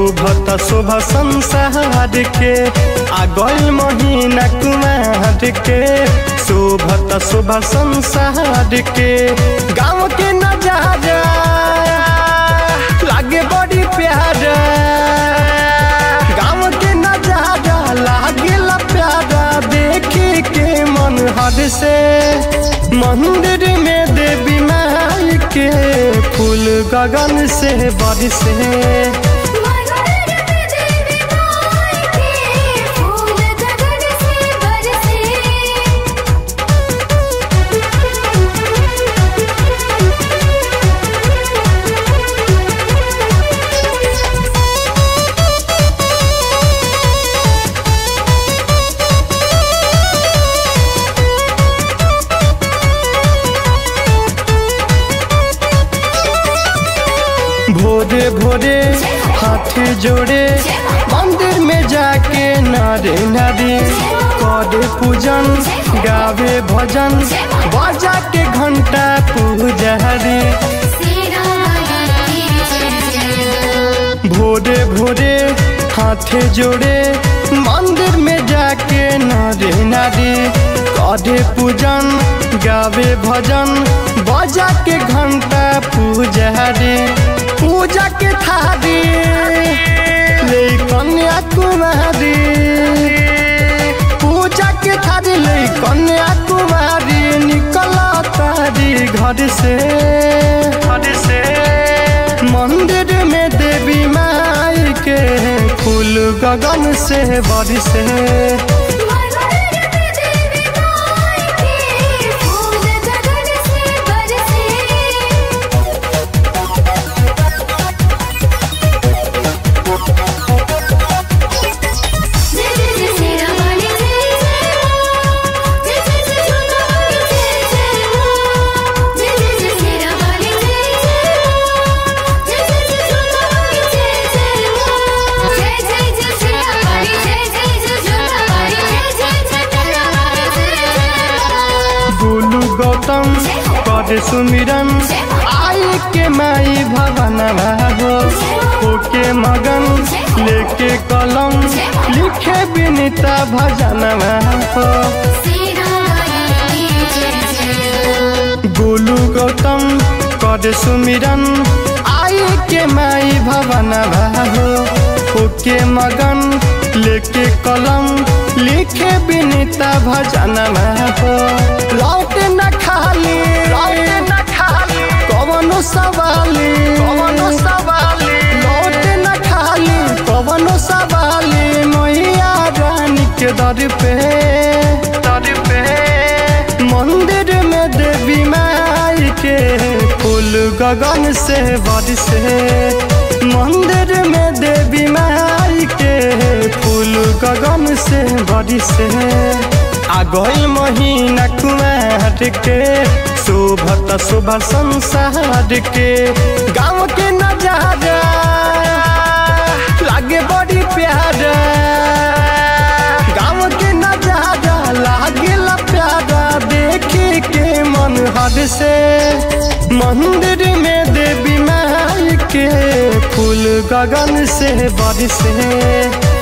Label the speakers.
Speaker 1: शोभत शोभ संसार के आ गइल महीना कुमार के शोभत शोभ संसार के गाँव के नजारा लागे बड़ी प्यारा गाँव के नजारा लागे प्यारा देखे के मन हद से मंदिर में देवी माई के फूल गगन से बरसे
Speaker 2: मगर में देवी माई के फूल गगन से बरसे
Speaker 1: भोरे भोरे हाथ जोड़े मंदिर में जाके नारे नारी करे पूजन गावे भजन बजा के घंटा पूजारी
Speaker 2: सेरा वाली की जय जय
Speaker 1: भोरे भोरे हाथ जोड़े मंदिर में जाके नारे नारी करे पूजन गावे भजन बजा के घंटा पूजारी पूजा के थारी ले कन्या कुमारी पूजा के थारी ले कन्या कुमारी निकला तारी घर से घर से मंदिर में देवी माई के फूल गगन से बरसे
Speaker 2: मगर में देवी माई के फूल गगन से बरसे जय जय जय सेरा वाली जय जय जय जय जय जोता वाली जय जय जय जय जय सेरा वाली जय जय जय जय जय जोता वाली जय जय जय जय जय सेरा वाली जय जय जय जोता वाली जय जय जय तेरा वाली जय जय
Speaker 1: गोलू गौतम कर सुमिरन आई के माई भवन हो होके मगन लेके कलम लिखे बिनीता भजन हो
Speaker 2: सेरा वाली जय जय
Speaker 1: गोलू गौतम कर सुमिरन आई के माई भवन हो होके मगन लेके कलम लिखे बिनीता भजन हो लौट न खाली लौट न खाली कवनो सवाली कवनो सवाली लौट न खाली कवनो सवाली मैया रानी के दर पे दर पे मंदिर में देवी माई के फूल गगन से बरसे मंदिर में देवी माई के फूल गगन से बरसे आ गइल महीना कुमार के शोभत शोभ संसार के गाँव के नजारा लागे बड़ी प्यारा गाँव के नजारा लागे प्यारा देखे के मन हद से मंदिर में देवी माई के फूल गगन से बरसे